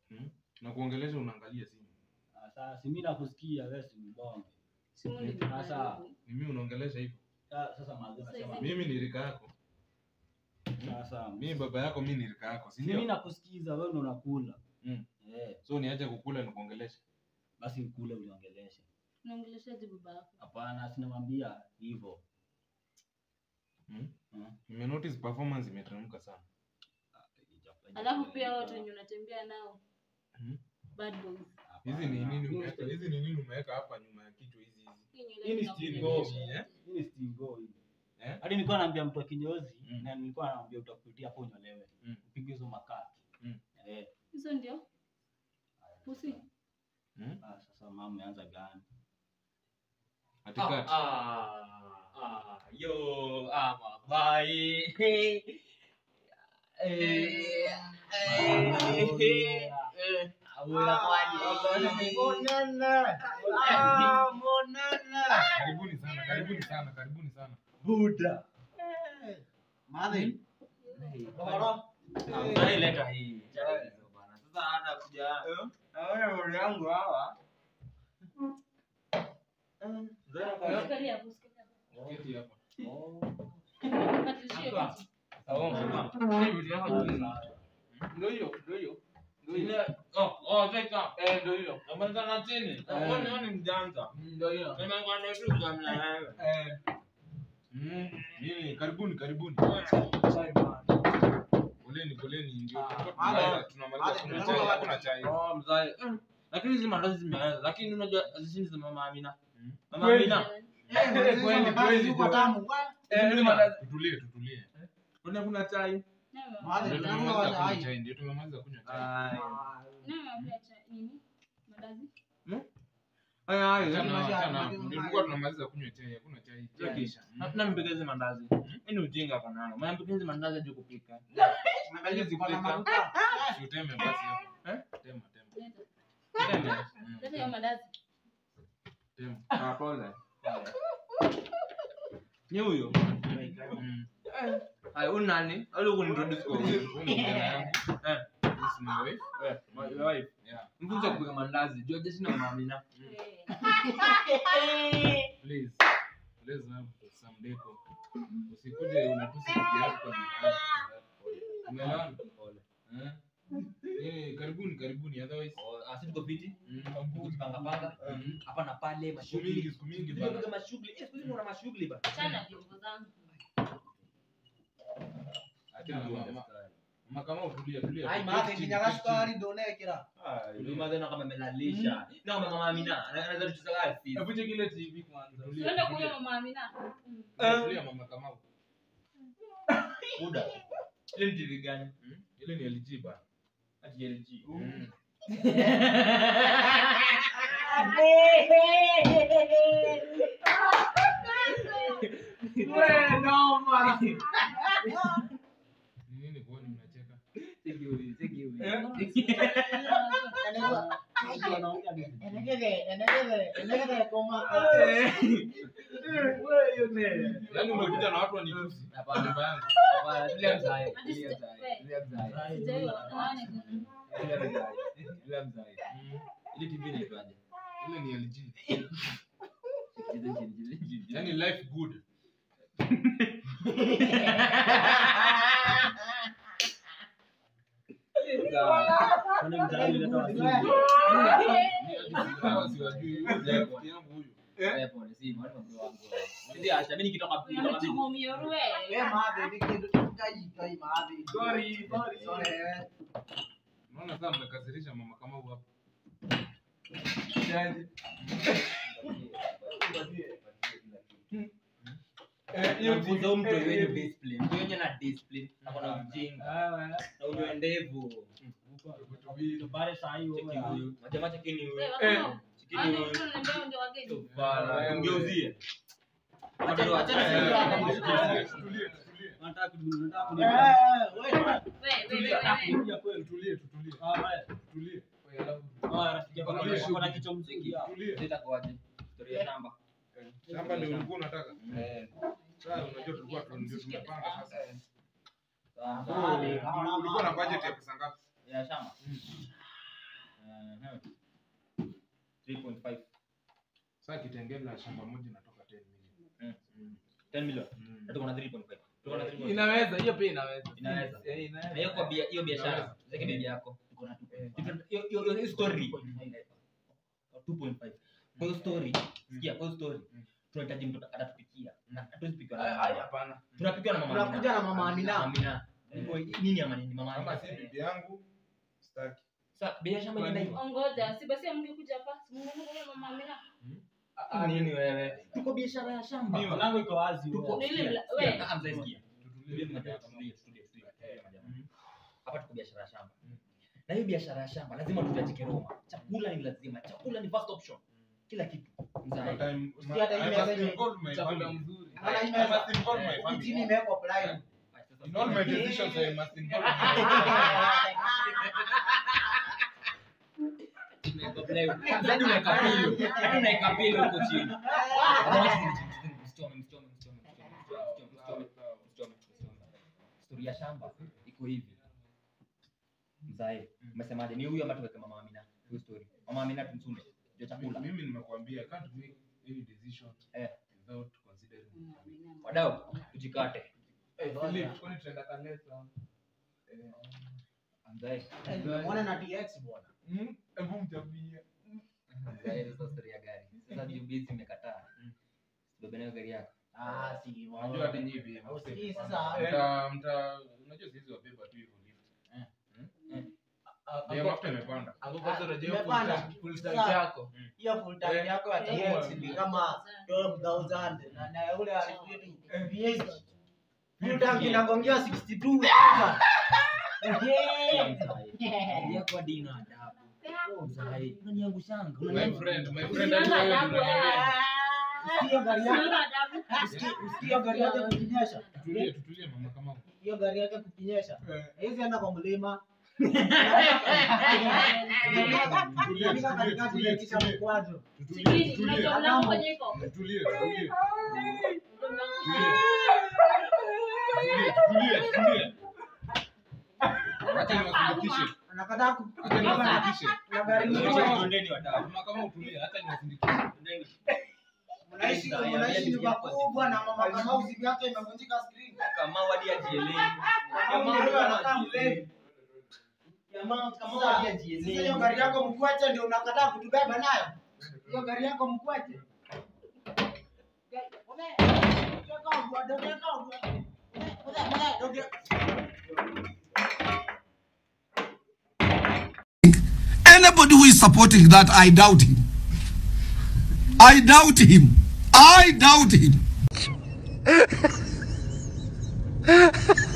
Na kuongelesha unaangalia simu. Ah, Sasa si mimi nakusikia wewe si mbonge. Simu ni Sasa. Ni mimi unaongelesha hivyo. Ah, Sasa mazi nasema Mimi ni rika yako. sasa. Mimi baba yako, mimi ni rika yako, si Mimi ndio? nakusikiza wewe ndo unakula. Mm. Eh, So niache kukula na kuongelesha. basi ukule uniongeleshe. Unaongeleshaje baba yako? Hapana, sinamwambia hivyo. Mm. Mm. Nime notice performance imeteremka sana. Alafu pia watu wenye unatembea nao. Mhm. Bad boys. Hizi ni nini umeweka? Hizi ni nini umeweka hapa nyuma ya kichwa hizi hizi? Hii nywele Hii ni zinakuongelesha stingo, yote. Hii ni stingo hii. Eh? Hadi nilikuwa naambia mtu wa kinyozi Mm. na nilikuwa naambia utakupitia hapo unyolewe. Mm. Upige hizo makati. Mm. Eh, Hizo ndio pusi. Mm? ah, sasa mama ameanza gani? Katikati. Ah, ah, yo, ama bye. Eh, eh, eh, awula kwani. Ah, monana. Karibuni sana, karibuni sana, karibuni sana. Buda. Madhi. Ah, sasa ileta hii. Bana. Sasa hata kuja. Naona wale yangu hawa. Usikalie hapo, usikalie hapo. Keti hapa. Patrishie kiti. Ndio hiyo, ndio hiyo. Ile oh oh sasa eh ndio hiyo. Naanza na chini. Kwa nini ni mjanja? Ndio hiyo. Nimekwambia tu kama wewe. Eh. Mm. Nini? Karibuni, karibuni. Poleni, poleni ndio. tulikuwa Madhe. tunamaliza- Tunamaliza kunywa Madhe, chai, madhe. hakuna chai. Oh mzai. Mm. Lakini hizi mandazi zimeanza. Lakini unajua zisindi za mama Amina. Mm. Mama Amina. Eh, kweli, kweli, bro. tamu. Eh, hizi mandazi. Tutulie, tutulie. Kuna kuna chai. Nawe Madhe, Ndio tamu tumemaliza wa kunywa chai. chai, ndio tumemaliza kunywa chai. Ai. nawe cha nini? Madazi? Ai ai. Achana, Maji, achana. maji, Ndio maji. tulikuwa tunamaliza kunywa chai, hakuna chai. Chai Okay. kisha. Mm. Hatuna mpika hizi mandazi. Hii ni ujinga kwa nani? Mnampika hizi mandazi hadi kupika. Angalia Hizi ziko na kupika. mafuta. Si uteme basi hapo. Eh? Tema, tema. Leta. Tende. Mm. Leta hiyo madazi. Tema. Ah, pole. Ni huyo. Mm. Ai, huyu nani? Ali kuniintroduce kwa huyu. Huyu ni kijana yangu. Eh. This is my wife. Eh, my wife. Yeah. Mfunze kupika mandazi. Jua jeshi na mama Amina. Eh. Please. Let's have some deco. Usikuje unatusi bibi yako kwa nyumba yako. Umeelewana? Eh? Eh, karibuni, karibuni. Otherwise, Asi tuko fiti. mm, Kujipanga panga. mm. Hapa na pale Siku mashughuli. mingi, siku mingi Tupiga bana. mashughuli. Eh, siku hizi kuna mashughuli bana. Chana vyombo zangu. Achana mama. Mama kama utulia, tulia. Ai, Keti madhi, chini, kinyaga keti sukari ndo nekera. Ndio madhana kama amelalisha. Na kama mama Amina anaweza tucheza live. chini. Hebu check ile TV kwanza. Tulia, Tuende tulia. kunywa mama Amina. Tulia mama kama. Buda. Ile ni TV gani? Mm? Ile ni LG bana. Ati LG. Mm. Ni nini kwani mnacheka? Cheki huyu, cheki huyu. Enegede, enegede, enegede koma. Yaani umekuja na watu wanitusi. Hapana. Nyumba yangu. Hapana, tulia mzai. Hadi Tulia sita- mzai. we. Tulia mzai. Sijaiona. Naone. Tulia mzai. Tulia mzai. Mm. Ile TV inaitwaje? Ile ni LG. Cheza chini, cheza chini. Yaani life good. Kwani mtaani leta wazungu. Hawa siwajui. Huyu ni rafiki yangu huyu. Eh, pole, si, mwalimu wangu wangu. Ndio, acha mimi nikitoka pili. nikitoka pili. Tumumioruwe. Eh, madhi, ni kitu kai, kai, madhi. Sorry, sorry, Sorry, eh. Unaona sasa mmekasirisha mama kama huyu hapa. Nafunza huyu mtu wenye discipline. Mtu wenye na discipline, ako na ujinga. Na unyoe ndevu. Tupare saa hii Cheki wewe. huyu. Majamaa chekini huyu. Wewe, wakama. Chekini Hadi huyu. mtu ananiambia ndio wageni. Bana, mgeuzie. Acha Acha- acha acha- na Tutulie, tutulie. Nataka kudu- nataka kudu- Eh, wewe. Wewe, wewe, wewe. kuja kweli. Tutulie, tutulie. Ah, wewe. Tutulie. Wewe, alafu Ah, rafiki yako Tutulie, ako na kichwa mzuri. ah. tutulie. Leta kwaje? Storia shamba. Shamba ndio ulikuwa unataka. Eh. Sasa unajua tulikuwa tu- ndio tumepanga sasa. Sawa. So, ulikuwa na budget ya pesa ngapi? Ya shamba. 3.5 Sasa kitengela shamba moja inatoka 10 million. 10 million Mm. na tuko na 3.5 tuko na 3.5 Inaweza, hiyo pia inaweza. Inaweza. Eh, inaweza. na hiyo kwa bia hiyo biashara zake bibi yako hiyo hiyo hiyo story 2.5 kwa hiyo story sikia kwa hiyo story tunahitaji mtu atatupikia na hatuwezi pikiwa na Ai, mama. hapana. tunapikiwa na mama Tunakuja na mama Amina. Amina Kwa nini ama nini mama Kama Amina si bibi yangu sitaki. sasa bei shamba inaenda hivyo Ongoja, si basi mngekuja hapa. Si mngekuja mama Amina. nini wewe tuko biashara ya shamba Mimi mlango iko wazi. tuko Ni ile sikia, mla- sikia, we. ah, mzee, sikia. Tutulie. Tutulie majamaa, tutulie, tutulie, tutulie, tutulie majamaa. hapa tuko biashara ya shamba na hiyo biashara ya shamba lazima tutajike Roma chakula ni lazima chakula ni first option kila kitu mzae Time- Sikia hata I ile must yenye- involve my Chakula family. mzuri. Hata hii I meza. must involve my Hii family. chini imewekwa plywood. In all my decisions, I must involve my Hadi unaweka pilo. Hadi unaweka pilo huko chini. Msichome, msichome, msichome, msichome, msichome, msichome, msichome. Story ya shamba iko hivi. Mzae, umesemaje? Ni huyu ama tuweke mama Amina? Hiyo story. Mama Amina tumsunde. Ndio chakula. Mimi nimekuambia I can't make any decision Eh. without considering my family. Wadau, tujikate. Eh, Philip, kwani tunaenda Kalesa? Mzae, Eh, nimemwona na DX bwana. Mm, hebu mtambie. mzae sasa story ya gari. Sasa jubizi imekataa. Bebe nayo gari yako. Ah, si Unajua hata nyinyi pia. Hausikii sasa. Mta mta unajua siwezi wabeba tu hivyo lift. Ah, Ndio hapo- mafuta imepanda. hapo kwanza unajua full Imepanda. tank- full tank Sasa- yako. Hiyo full tank Eh, yako ya eh, DX ni kama 12,000 na na ule alikuwa VH. Full tank inagongia 62,000. Eh, Gari yako hadi ina adabu. Oh, mzae, unaniangushanga. My Unaniangu- friend, my friend Usiona hadi wewe adabu, unaniambia. eh. Hiyo gari yake Usiona adabu. hiyo gari yake kukinyesha. Tutulie, tutulie mama kama huko. Hiyo gari yake kukinyesha. Hizi enda kwa mlima. Tutulie, Inafika tutulie, katikati tutulie, ya kisha tutulie. mkwaju. Tutulie, Sikini, tutulie. unajua mlango kwenye iko. Tutulie, tutulie. Ndio mlango. Tutulie, tutulie, tutulie. Acha niwasindikishe. Anakataa ku Acha niwasindikishe. na gari Tuendeni, nyingine. tuendeni wadau. Mama kama utulie, acha niwasindikishe. Tuendeni. Mnaishi mnaishi nyumba kubwa na mama kama usiku yake imevunjika screen. Kama wadi ajielewi. Kama wewe anakaa mlevi. Jamaa kama Sasa wadi sasa hiyo ajielewi. gari yako mkwache ndio unakataa kutubeba nayo. Hiyo gari yako mkwache. Anybody who is supporting that, I doubt him. I doubt him. I doubt him.